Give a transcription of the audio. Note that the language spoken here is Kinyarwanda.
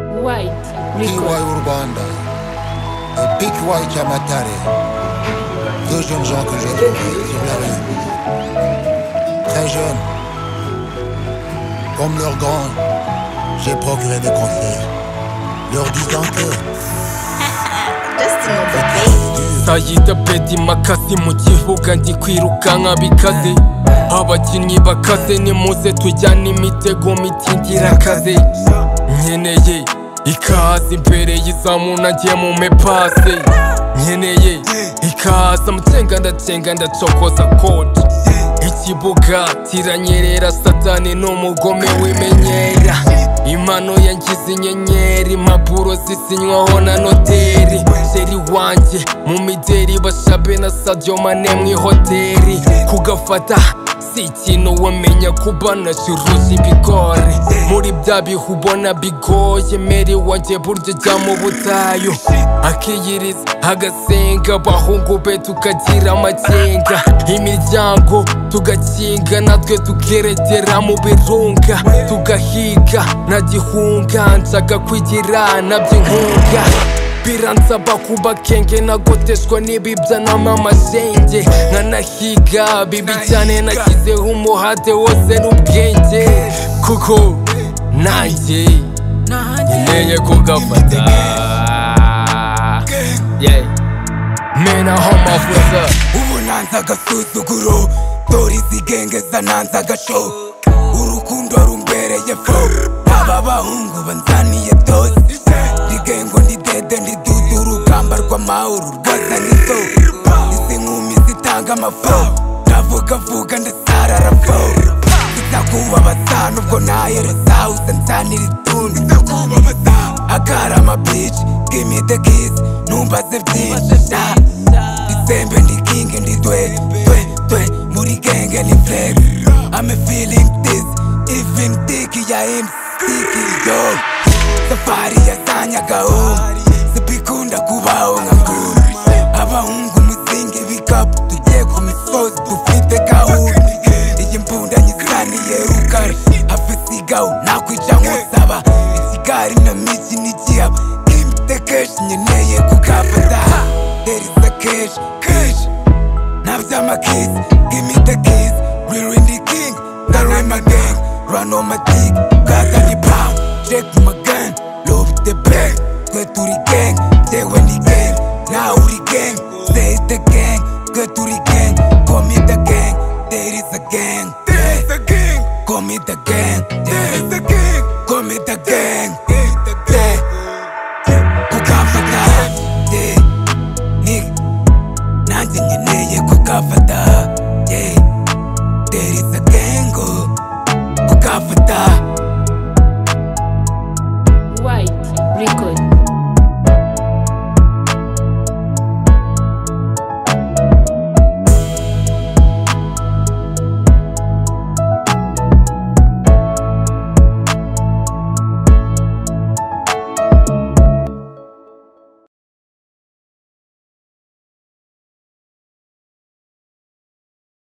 White Big Record. Y Urban, et Big Y Kamatare. Deux jeunes gens que j'ai trouvés, j'ai bien aimés. Très jeunes, comme leurs grands, j'ai procuré des conseils, leur disant que sayita bedi makasi mu kibuga ndi kwirukanka bikaze abakinnyi bakaze nimuze tujyane imitego mitindira akaze nkeneye ikaze imbere y'izamu nagiye mu mepase nkeneye ikaze amacenga ndacenga ndacokoza kode ikibuga kiranyerera satani n'umugome wimenyera impano yangize inyenyeri impapuro zisinywaho na noteri sheri wanjye mu mideri bashabe na sadio mane mu ihoteri kugafata si ikintu wamenya kuba nashiruzi ibigori muri bya bihu ubona bigoye meri wanjye buryo jya mu butayu akiyiriza agasenga abahungu be tukagira amakenga imiryango tugakinga natwe tukerekera mu birunga tugahiga na gihunga nshaka kwigira nabyo inkunga biransaba kuba kenge nagoteshwa n'ibibya n'amamashenge nkanahiga bibi cyane nashyizeho umuhate wose n'ubwenge kuko nanjye nkeneye kugafata Yeah. mena aho amavuta ubu nanze agasuzuguro dore izigengeza nanze agaco urukundo rumbereye fo aba bahungu banzaniye byose rigengo ndi dede ndi dudu urugamba rw'amahoro rwasa n'izo izi nkumi zitanga amafo ndavugavuga ndasarara fo nzakubabaza nubwo nayeruza usa nzanira itundi akarama bici bw'imide kizi numbaze byinshi na- Isembe ndi king ndi dwe dwe dwe muri genge ni flex I'm feeling this even tiki ya MC yo Safari ya zanyagaho sibikunda kubaho nka group Abahungu muzinge bikapu tugiye ku misozi dufite gahunda Iyi mbunda nyisaniye rukara hafi sigaho nakwica nk'usaba Isigari na miki n'igihaba Kimite keshi nkeneye kukafata there is the cash, cash. Nabza my keys, give me the keys. Real in the king, that run my gang. Run on my dick, got any pop. Check my gun, love the bag. Sweat to the gang,